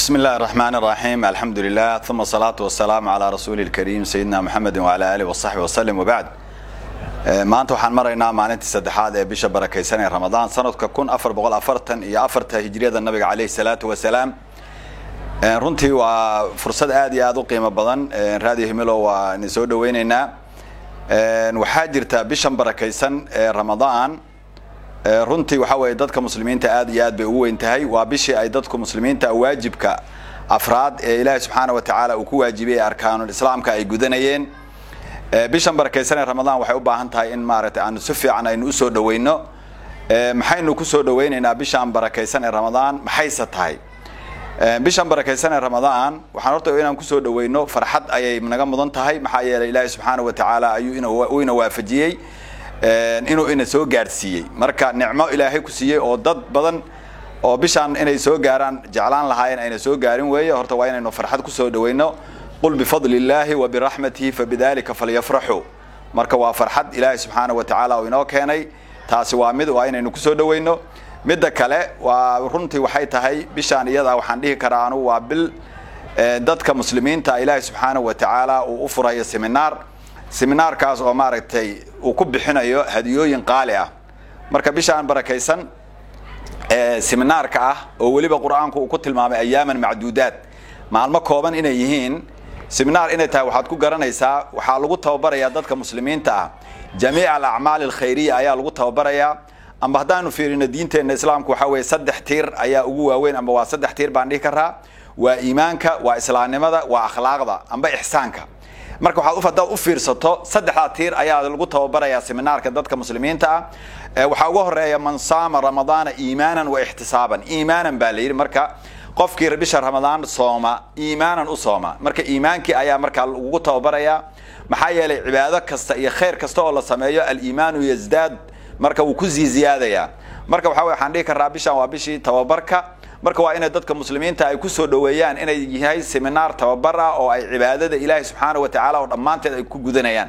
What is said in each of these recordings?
بسم الله الرحمن الرحيم الحمد لله ثم الصلاة والسلام على رسول الكريم سيدنا محمد وعلى آله وصحبه وسلم وبعد maanta waxaan maraynaa maalintii saddexaad ee bisha barakaysan ee ramadaan sanadka kun afar boqol afartan iyo afarta hijriyada nabiga caleyhi salaatu wasalaam runtii waa fursad aad iyo aad u qiimo badan raadiyo himilo waa idin soo dhaweyneynaa waxaa jirta bishan barakaysan ee ramadaan runtii waxaa weeye dadka muslimiinta aad iyo aad bay ugu weyn tahay waa bishii ay dadku muslimiinta waajibka afraad ee ilaahay subxaana wa tacaala uu ku waajibiyey arkaanul islaamka ay gudanayeen bishan barakaysan ee ramadaan waxay u baahan tahay in maaragtay aanu si fiican aynu usoo dhaweyno maxaynu kusoo dhaweyneynaa bishan barakaysan ee ramadaan maxayse tahay bishan barakaysan ee ramadaan waxaan horta inaan kusoo dhaweyno farxad ayay naga mudan tahay maxaa yeelay ilaahay subxaana wa tacaala ayuu uu ina waafajiyey inuu ina soo gaadhsiiyey marka nicmo ilaahay ku siiyey oo dad badan oo bishaan inay soo gaaraan jeclaan lahaayeen ayna soo gaarin weeye horta waa inaynu farxad kusoo dhaweyno qul bifadli illaahi wa biraxmatihi fabidalika falyafraxuu marka waa farxad ilaahay subxaana wa tacaala uu inoo keenay taasi waa mid waa inaynu kusoo dhaweyno midda kale waa runtii waxay tahay bishaan iyada waxaan dhihi karaa anu waa bil dadka muslimiinta ilaahay subxaana wa tacaala uu u furayo seminaar seminaarkaas oo maaragtay uu ku bixinayo hadiyooyin qaali ah marka bishaan barakaysan seminaarka ah oo weliba qur-aanku uu ku tilmaamay ayaaman macduudaad maalmo kooban inay yihiin seminaar inay tahay waxaad ku garanaysaa waxaa lagu tababarayaa dadka muslimiinta ah jamiic alacmaal alkhayriya ayaa lagu tababarayaa amba haddaanu fiirino diinteenna islaamku waxaa weeye saddex tiir ayaa ugu waaweyn amba waa saddex tiir baan dhihi karaa waa iimaanka waa islaamnimada waa akhlaaqda amba ixsaanka marka waxaad hadaad u fiirsato saddexdaa tiir ayaa lagu tababarayaa seminaarka dadka muslimiinta ah waxaa uga horeeya man saama ramadaana iimaanan wa ixtisaaban iimaanan baa la yidhi marka qofkii bisha ramadaan sooma iimaanan u sooma marka iimaankii ayaa markaa lagugu tababarayaa maxaa yeelay cibaado kasta iyo khayr kasta oo la sameeyo aliimaanu yazdaad marka wuu kusii ziyaadayaa marka waxa wey waxaan dhihi karaa bishan waa bishii tababarka marka waa inay dadka muslimiinta ay kusoo dhaweeyaan inay yahay seminaar tababar ah oo ay cibaadada ilaahay subxaana wa tacaala oo dhammaanteed ay ku gudanayaan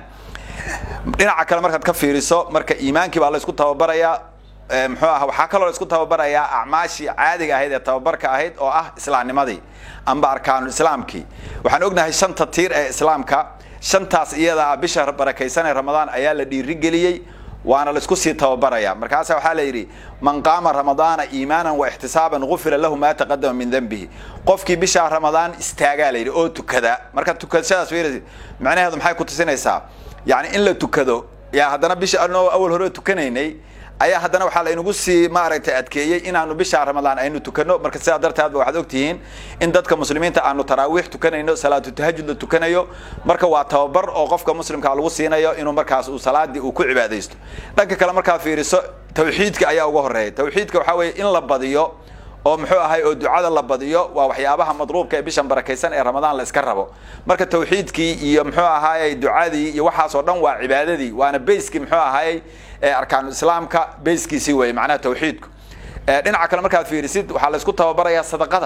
dhinaca kale markaad ka fiiriso marka iimaankii baa la isku tababarayaa muxuu ah waxaa kaloo la isku tababarayaa acmaashii caadiga ahayd ee tababarka ahayd oo ah islaamnimadii amba arkaanul islaamkii waxaan ognahay shanta tiir ee islaamka shantaas iyada ah bisha barakaysan ee ramadaan ayaa la dhiirigeliyey waana laisku sii tababaraya markaasa waxaa la yidhi man qaama ramadaana iimaanan wa ixtisaaban gufira lahu maa taqadama min dembihi qofkii bishaa ramadaan istaagaa la yidhi oo tukada marka tukashadaas fiirasi macnaheedu maxay ku tusinaysaa yacni in la tukado yaa haddana bisha anoo awal hore tukanaynay ayaa haddana waxaa laynagu sii maaragtay adkeeyey inaanu bisha ramadaan aynu tukano marka sidaa darteedba waxaad ogtihiin in dadka muslimiinta aanu taraawiix tukanayno salaatu tahajud la tukanayo marka waa tababar oo qofka muslimka lagu siinayo inuu markaas uu salaadii uu ku cibaadaysto dhanka kale markaad fiiriso tawxiidka ayaa uga horeeya tawxiidka waxaa weeye in la badiyo oo muxuu ahay oo ducada la badiyo waa waxyaabaha madruubka ee bishan barakaysan ee ramadaan la iska rabo marka tawxiidkii iyo muxuu ahaayey ducadii iyo waxaasoo dhan waa cibaadadii waana bayskii muxuu ahaayey arkaanu islaamka bayskiisii weye macnaha tawxiidku dhinaca kale markaad fiirisid waxaa la isku tababarayaa sadaqada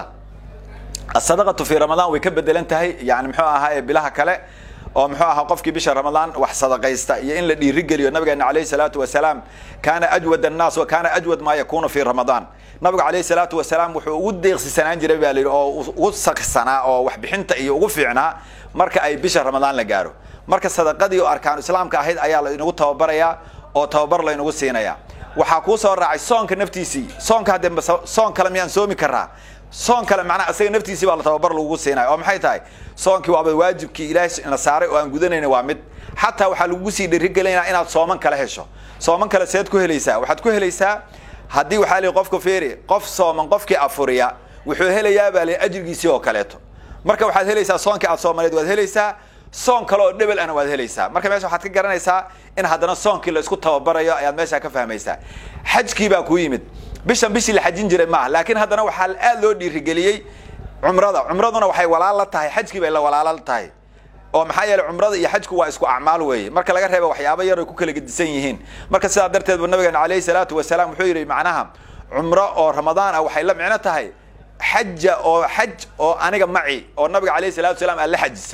asadaqatu fi ramadaan way ka bedelan tahay yani muxuu ahaayey bilaha kale oo muxuu ahaa qofkii bisha ramadaan wax sadaqaysta iyo in la dhiirigeliyo nabigeena alayhi salaatu wasalaam kaana ajwad annaas wa kaana ajwad maa yakunu fi ramadaan nabigu alayhi salaatu wasalaam wuxuu ugu deeqsisanaan jiray baa la yidhi oo ugu saksanaa oo waxbixinta iyo ugu fiicnaa marka ay bisha ramadaan la gaaro marka sadaqadii oo arkaanu islaamka ahayd ayaa laynagu tababarayaa oo tababar laynagu siinaya waxaa kuu soo raacay soonka naftiisii soonka hadde soon kale miyaan soomi karaa soon kale macnaa isaga naftiisii baa la tababar lagugu siinaya oo maxay tahay soonkii waaba waajibkii ilaahay na saaray oo aan gudanayna waa mid xataa waxaa lagugu sii dhirigelinaya inaad sooman kale hesho sooman kale seed ku helaysaa waxaad ku helaysaa haddii waxaa lii qofka feeri qof sooman qofkii afuriya wuxuu helayaa baa li ajrigiisii oo kaleeto marka waxaad helaysaa soonkii aad soomaneed waad helaysaa soon kale oo dhebel ana waad helaysaa marka meesha waxaad ka garanaysaa in haddana soonkii la isku tababarayo ayaad meeshaa ka fahmaysaa xajkii baa kuu yimid bishan bishii la xajin jiray maaha laakiin haddana waxaa aad loo dhiirigeliyey cumrada cumraduna waxay walaal la tahay xajkii bay la walaalo la tahay oo maxaa yeeley cumrada iyo xajku waa isku acmaal weeye marka laga reeba waxyaaba yar ay ku kala gedisan yihiin marka sidaa darteed bu nabigeena calayhi salaatu wasalaam wuxuu yidhi macnaha cumro oo ramadaan ah waxay la micno tahay xaja oo xaj oo aniga maci oo nabiga calayhi salatu wasalaam aan la xajisay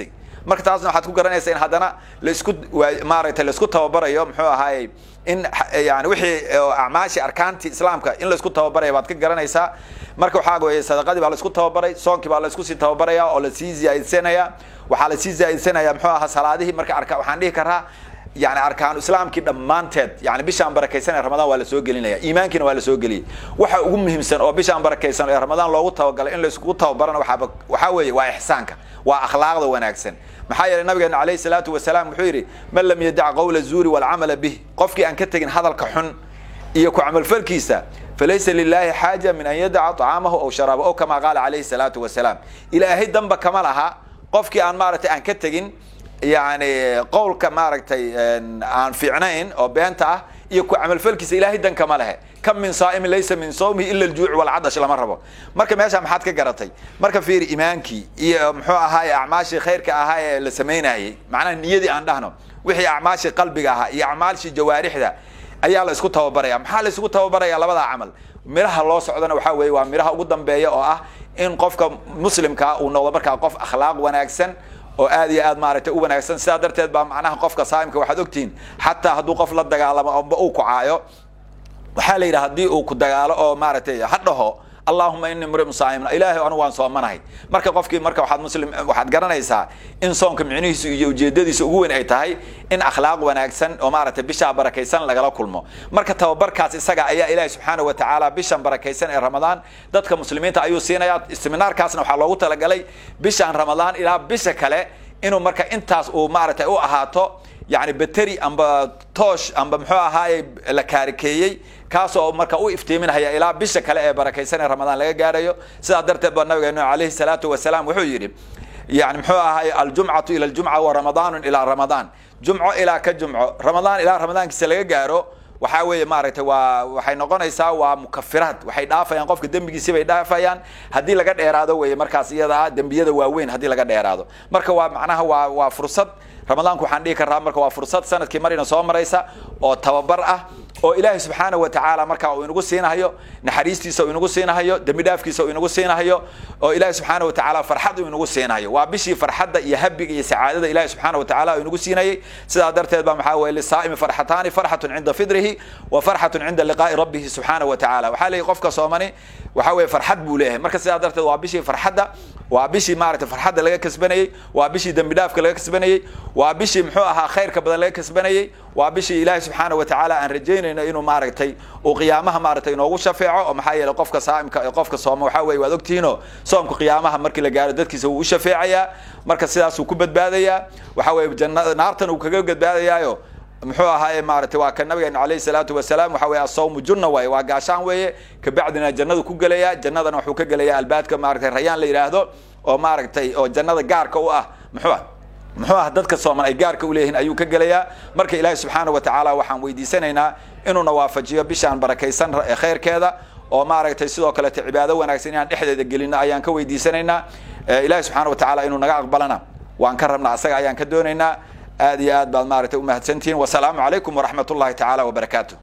marka taasna waxaad ku garanaysa in haddana laisku maaragtay laisku tababarayo muxuu ahaayey in yani wixii acmaashii arkaantii islaamka in laisku tababaraya baad ka garanaysaa marka waxaa weye sadaqadii baa laisku tababaray soonkii baa laisku sii tababaraya oo lasii ziyaadsanaya waxaa lasii ziyaadsanaya muxuu ahaa salaadihii marka arka waxaan dhihi karaa yani arkaanu islaamkii dhammaanteed yani bishaan barakaysan ee ramadaan waa la soo gelinaya iimaankiina waa la soo geliyay waxa ugu muhiimsan oo bishaan barakaysan ee ramadaan loogu tabagalay in laiskugu tababarana waxaaba waxaa weeye waa ixsaanka waa akhlaaqda wanaagsan maxaa yeelay nabigeena calayhi salaatu wasalaam wuxuu yidhi man lam yadac qawla zuuri walcamala bih qofkii aan ka tegin hadalka xun iyo ku camalfalkiisa falaysa lilahi xaaja min an yadaca طacaamahu aw sharaaba o kama qaala calayhi salaatu wasalaam ilaahay danba kama laha qofkii aan maaragtay aan ka tegin yani qowlka maaragtay aan fiicnayn oo beenta ah iyo ku camalfalkiisa ilaahay dan kama lehe kam min saa'imin laysa min sawmihi ila aljuuc walcadash lama rabo marka meesha maxaad ka garatay marka fiiri imaankii iyo muxuu ahaaye acmaashii khayrka ahaa ee la samaynayey macnaha niyadii aan dhahno wixii acmaashii qalbiga ahaa iyo acmaashii jawaarixda ayaa la isku tababaraya maxaa la isugu tababaraya labadaa camal miraha loo socdana waxaa weeye waa miraha ugu dambeeya oo ah in qofka muslimkaa uu noqdo markaa qof akhlaaq wanaagsan oo aad iyo aad maaragtay u wanaagsan sidaa darteed baa macnaha qofka saa'imka waxaad ogtihiin xataa hadduu qof la dagaalamo amba uu ku caayo waxaa la yidhaha haddii uu ku dagaalo oo maaragtay ha dhaho allahuma ini mriun saaimin ilaahay anu waan soomanahay marka qofkii marka waxaad muslim waxaad garanaysaa in soonka micnihiisu iyo ujeedadiisa ugu weyn ay tahay in akhlaaq wanaagsan oo maaragtay bishaa barakaysan lagala kulmo marka tababarkaas isaga ayaa ilaahi subxaana wa tacaala bishan barakaysan ee ramadaan dadka muslimiinta ayuu siinaya seminaarkaasna waxaa loogu talagalay bishaan ramadaan ilaa bisha kale inuu marka intaas uu maaragtay u ahaato yani bateri amba toosh amba muxuu ahaaye la kaarikeeyey kaasoo marka u iftiiminhaya ilaa bisha kale ee barakaysan ee ramadaan laga gaarayo sidaa darteed baa nabigeenu calayhi salaatu wasalaam wuxuu yidhi yani muxuu ahaaye aljumcatu ila aljumca wa ramadaanu ilaa ramadaan jumco ilaa ka jumco ramadaan ilaa ramadaankiisa laga gaaro waxaa weeye maaragtay waa waxay noqonaysaa waa mukafiraad waxay dhaafayaan qofka dembigiisi bay dhaafayaan haddii laga dheeraado weye markaas iyada ah dembiyada waaweyn haddii laga dheeraado marka waa macnaha waa waa fursad ramadaanku waxaan dhihi karraa marka waa fursad sanadkii marina soo maraysa oo tababar ah oo ilaahay subxaana wa tacaala markaa uu inagu siinahayo naxariistiisa uu inagu siinahayo dembi dhaafkiisa uu inagu siinahayo oo ilaahay subxaana wa tacaala farxad uu inagu siinahayo waa bishii farxadda iyo habiga iyo sacaadada ilaahay subxaana wa tacaala uu inagu siinayay sidaa darteed baa maxaa weye lisaa'imi farxataani farxatun cinda fidrihi wa farxatun cinda liqaa'i rabbihi subxaana wa tacaala waxaa leeyahy qofka soomani waxaa weye farxad buu leeyahay marka sidaa darteed waa bishii farxadda waa bishii maaragtay farxadda laga kasbanayey waa bishii dembi dhaafka laga kasbanayey waa bishii muxuu ahaa khayrka badan laga kasbanayey waa bishii ilaahay subxaana wa tacaala aan rajaynayno inuu maaragtay uu qiyaamaha maaragtay inoogu shafeeco oo maxaa yeelay qofka saa'imka ee qofka sooma waxaa weye waad ogtihiinoo soomka qiyaamaha markii la gaaro dadkiisa wuu u shafeecayaa marka sidaasuu ku badbaadayaa waxaa weye janna naartan uu kaga badbaadayaayo muxuu ahaaye maaragtay waa ka nabigeena calayhi salaatu wasalaam waxa weye asawmu junna waaye waa gaashaan weeye kabacdina jannadu ku gelaya jannadana wuxuu ka gelaya albaabka maaragtay rayaan la yidhaahdo oo maaragtay oo jannada gaarka u ah muxuu ah muxuu ah dadka sooman ay gaarka u leeyihiin ayuu ka gelayaa marka ilaahi subxaana wa tacaala waxaan weydiisanaynaa inuuna waafajiyo bishaan barakaysan khayrkeeda oo maaragtay sidoo kaleeto cibaado wanaagsan inaan dhexdeeda gelino ayaan ka weydiisanaynaa ilaahi subxaana wa tacaala inuu naga aqbalana waan ka rabnaa asaga ayaan ka doonaynaa aad iyo aad baad maaragtay umahadsantihiin wasalaamu calaykum waraxmat ullahi tacaala wabarakaatu